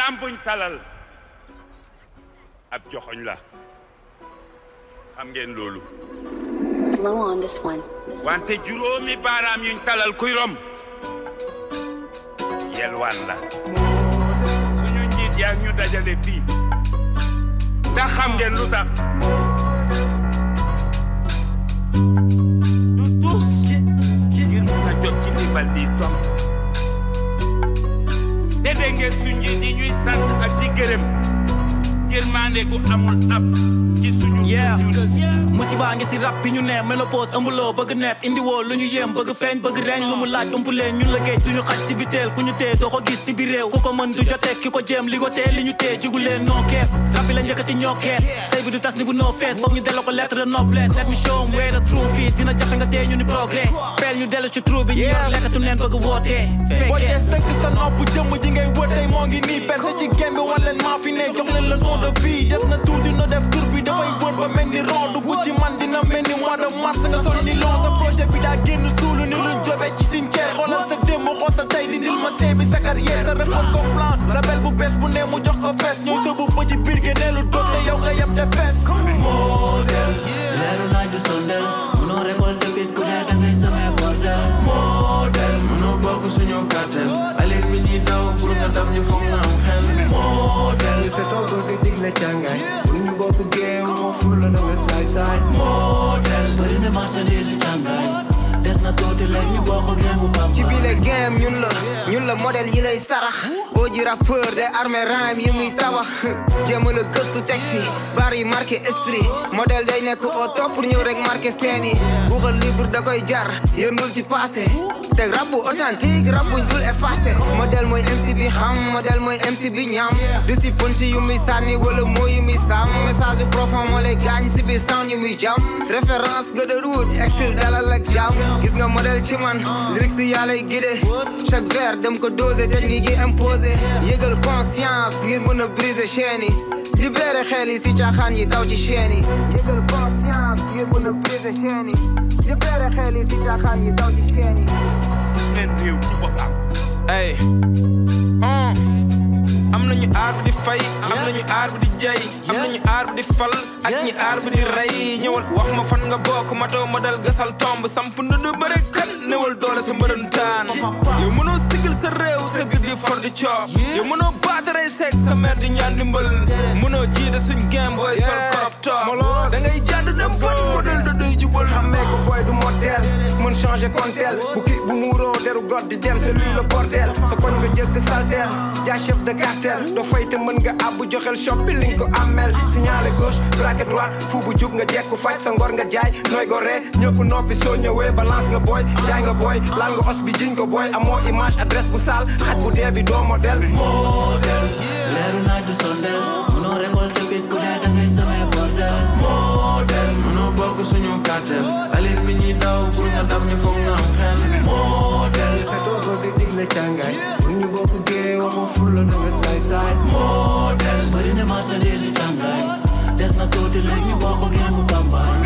baaraam buñ talal ab joxoñ la xam ngeen loolu Low on this one. This one. wante juróomi baaraam yuñ talal kuy rom yelwaan la suñu njiit yaa ñu dajale fii ndax xam ngeen lu tax du tus ngir mun a jot ci ndimbal lii tom te dégg ngeen su njiit yi ñuy sant ak di gërëm ngir maande gu amul ab ci suñu Yeah. ñun. musiba ngi si rap bi ñu ne ménopause ëmbuloo bëgg neef indi woo lu ñu yéem bëgg feeñ bëgg reeñ lu mu laaj umpu leen ñun la géej du ñu xaj si biteel ku ñu tee doo ko gis si biir réew ku ko mën du jotee ki ko jéem li ko tee li ñu tee jugu leen noo keef rap bi la njëkkati ñoo keef say bi du tas ni bu noo fees foog ñu delloo ko lettre de noblesse let me show 'em where the truth is dina jafe nga tee ñu ni progrès peel ñu dellu ci trou bi ñu yor lekkatu neen bëgg wootee boo fekkee jee sëkk sa nopp jëmm ji ngay wër tey moo ngi nii percé ci gembi wan leen maa fi ne jox leen leçon de vie des na tuuti no def tur bi dafay wër ba mel ni rond bu ci man dina mel ni mois de mars nga sol ni long sa projet bi daa génn suulu ni luñ jobee ci cimetière xoolal sa démb xool sa tey di nil ma see bi sa carrière sa record complet label bu bees bu ne mu jox ko fees ñooy sóobu ba ci biir génneelu doot te yow nga yem te fees model leeru naaj du sondel munoo récolter bis ku dee dangay semé bordel model munoo bokk suñu cartel aleen mi ñuy daw pour nga dam ñu foog nga am xel model li sa toogo di digle càngaay pour ñu bokk géew moo ful la danga saay saay model bëri na marchandise yu càngaay des na tuuti léegi ñu bokk géemu bamba ci bile game ñun la ñun la modèle yi lay sarax boo ji rappeur de armée rhyme yi muy tabax jéem a la gëstu teg fi bar yi marqué esprit modèle day nekk au top pour ñëw rek marqué scène yi guuxal livre da koy jar yërndul ci passé teg rap bu authentique rap buñ dul effacé modèle mooy MC bi xam modèle mooy MC bi ñam du si punch yu muy sànni wala moo yu muy sàmm message yu profond moo lay gaañ si biir sound yu muy jam référence ga de route exil dalal ak jam gis nga modèle ci man lyrics yi yaa lay guidé chaque vers dem ko dosé technique yi imposé yëgal conscience ngir mën a briser chaîne yi libéré xel yi si caaxaan yi daw ci chaîne yi yëgal conscience ngir mën a briser chaîne yi libéré xel yi si caaxaan yi daw ci chaîne yi gis ngeen réew ci boppam ay am nañu aar bi di fay am nañu aar bi di jay am nañu aar bi di fal ak ñi aar bi di rey ñëwal wax ma fan nga bokk matoo ma dal gasal tomb samp ndënd bëre kan newal doole sa mbërëntaan yow mënoo sigil sa réew sëgg di for di coof yow mënoo baatarey seeg sa mère di ñaan dimbal mënoo jiite suñ game booy sol korop toop da ngay jàdd dem fan modèle da doy jubal xamee ko boy du modèle mën changer conteel bu kii bu muuroo deru god di dem c'est lui le bordel sa koñ nga jëkk salteel jaay chef de cartel doo fay te mën nga àbbu joxel shop bi li nga ko amel signalé gauche braquet droite fu bu jug nga jekku faj sa ngor nga jaay nooy go ree ñëpp noppi soo ñëwee balance nga booy jaay nga booy laal nga os bi jiñ ko booy amoo image adresse bu sale xaj bu dee bi doo modèle model leeru naaj du sondel munoo récolter bis ku dee dangay semé bordel model munoo bokk suñu cartel aleen mi ñuy daw pour nga dam ñu foog nga am xel model li sa toogo di digle càngaay pour ñu bokk géew moo ful la danga saay saay model bëri na marchandise yu càngaay des na tuuti léegi ñu bokk géemu bambaay